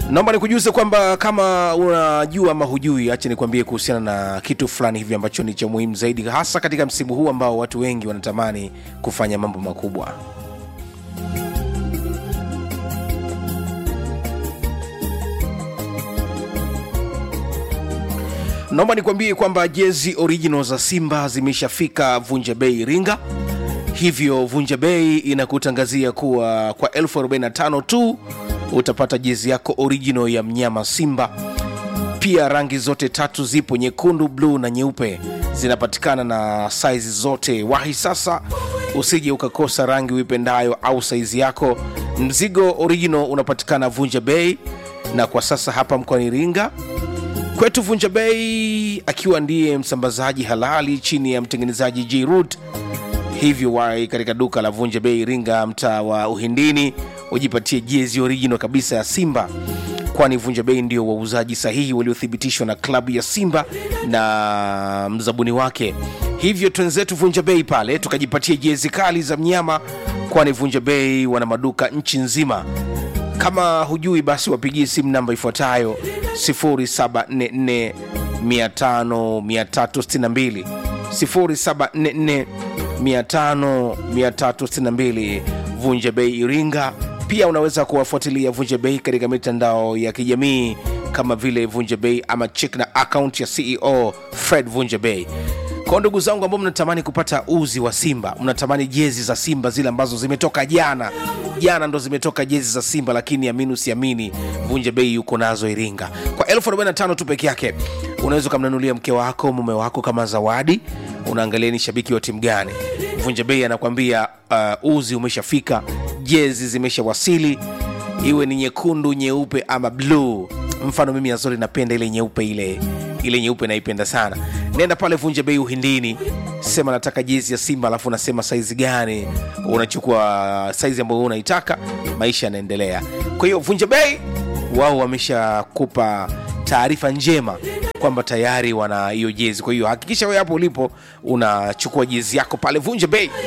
naomba nikujuze kwamba kama unajua ama hujui acha nikwambie kuhusiana na kitu fulani hivi ambacho ni cha muhimu zaidi hasa katika msimu huu ambao watu wengi wanatamani kufanya mambo makubwa naomba nikwambie kwamba jezi original za simba zimeshafika vunja bei iringa hivyo vunja bei inakutangazia kuwa kwa 45 tu utapata jezi yako original ya mnyama simba pia rangi zote tatu zipo nyekundu bluu na nyeupe zinapatikana na saizi zote wahi sasa usije ukakosa rangi uipendayo au saizi yako mzigo original unapatikana vunja bei na kwa sasa hapa mkoani iringa kwetu vunja bei akiwa ndiye msambazaji halali chini ya mtengenezaji jrut hivyo wai katika duka la vunja bei iringa mtaa wa uhindini ujipatie jezi original kabisa ya simba kwani vunja bei ndio wauzaji sahihi waliothibitishwa na klabu ya simba na mzabuni wake hivyo twenzetu vunja bei pale tukajipatia jezi kali za mnyama kwani vunja bei wana maduka nchi nzima kama hujui basi wapigie simu namba ifuatayo 0744 500 362 0744 500 vunja bei iringa pia unaweza kuwafuatilia vunja bei katika mitandao ya kijamii kama vile vunja bei ama chek na akaunti ya ceo fred vunja bei kwa ndugu zangu ambao mnatamani kupata uzi wa simba mnatamani jezi za simba zile ambazo zimetoka jana jana ndo zimetoka jezi za simba lakini amini usiamini vunja bei yuko nazo iringa kwa 45 tu peke yake unaweza ukamnunulia mke wako mume wako kama zawadi unaangalia ni shabiki wa timu gani vunja bei anakwambia uh, uzi umeshafika jezi zimeshawasili iwe ni nyekundu nyeupe ama bluu mfano mimi azori napenda ile nyeupe ile ile nyeupe naipenda sana nenda pale vunja bei uhindini sema nataka jezi ya simba alafu unasema saizi gani unachukua saizi ambayo unaitaka maisha yanaendelea kwa hiyo vunja bei wao wameshakupa taarifa njema kwamba tayari wana hiyo jezi kwa hiyo hakikisha wewe hapo ulipo unachukua jezi yako pale vunja bei